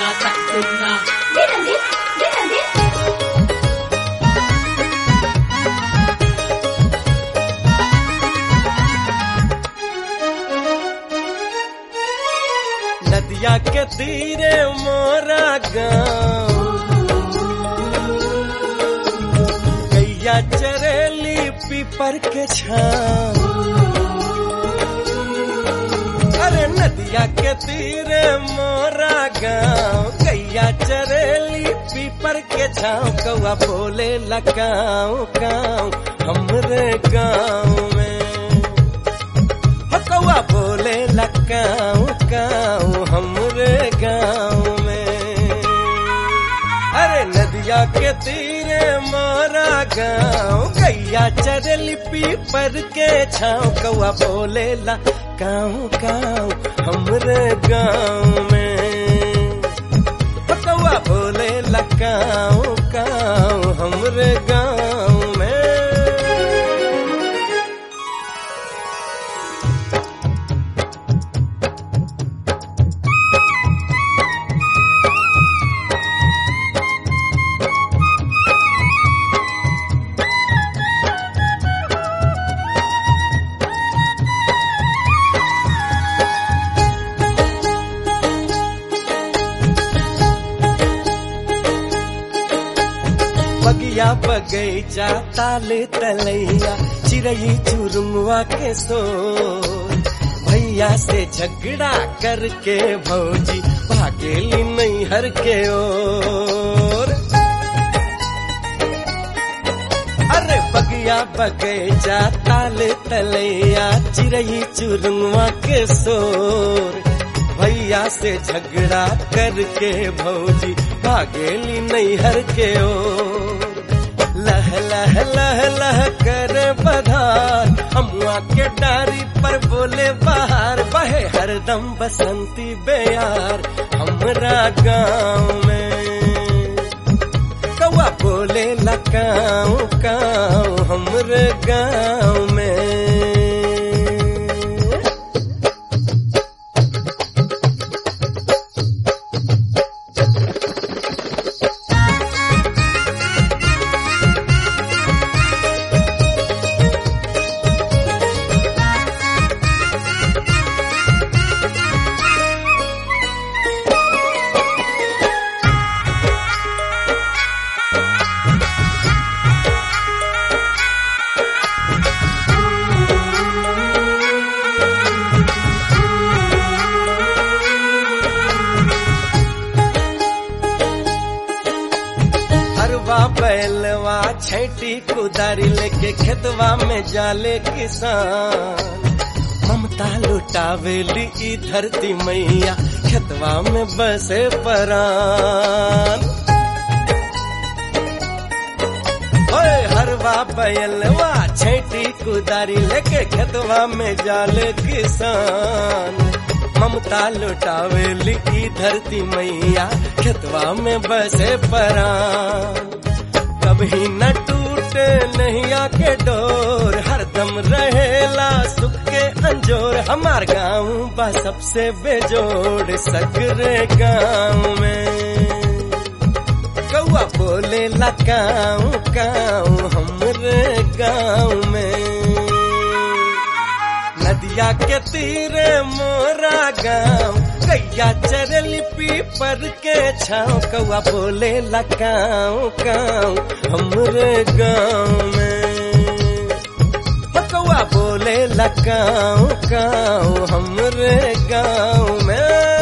सुनना तक सुनना दिन दिन दिन दिन नदिया के तीरे मोरा गाँव गैया चरेली पीपर के छाँव अरे नदिया के तीरे मोरा गाँव गैया चरेली पीपर के छाँव कौआ बोले लगाओ गाँव हमरे गाँव में हो कौआ बोले लगाओ गाँव हमरे गाँव में अरे नदिया के तीरे मोरा गाँव गैया चरली पीपर के छाँव कौआ बोले ला गाँव गाँव हमरे गाँव में हो कौआ बोले ला गाँव गाँव हमरे गाँव में बगिया बगैचा ताले तलैया चिड़ई चुरमुआ के सो भैया से झगड़ा करके भौजी भागेली नैहर के ओर अरे बगिया बगैचा ताले तलैया चिड़ई चुरमुआ के सोर भैया से झगड़ा करके भौजी भागेली नैहर के ओर लह लह लह लह कर बधार अमुआ के डारी पर बोले बाहर बहे हरदम बसंती बेयार हमरा गाँव में कौआ बोले लकाऊ काऊ हमरे गाँव में हरवा बैलवा छैटी कुदारी लेके खेतवा में जाले किसान ममता लुटावेली ई धरती मैया खेतवा में बसे परान ओए हरवा बैलवा छैटी कुदारी लेके खेतवा में जाले किसान ममता लुटावेली ई धरती मैया खेतवा में बसे परान कभी न टूटे नैया के डोर हरदम रहेला सुख के अंजोर हमार गाँव बा सबसे बेजोड़ सगरे गाँव में कौआ बोले ला गाँव गाँव हमरे गाँव में नदिया के तीरे मोरा गाँव गैया चरली पीपर के छाँव कौआ बोले ला गाँव गाँव हमरे गाँव में हो कौआ बोले ला गाँव गाँव हमरे गाँव में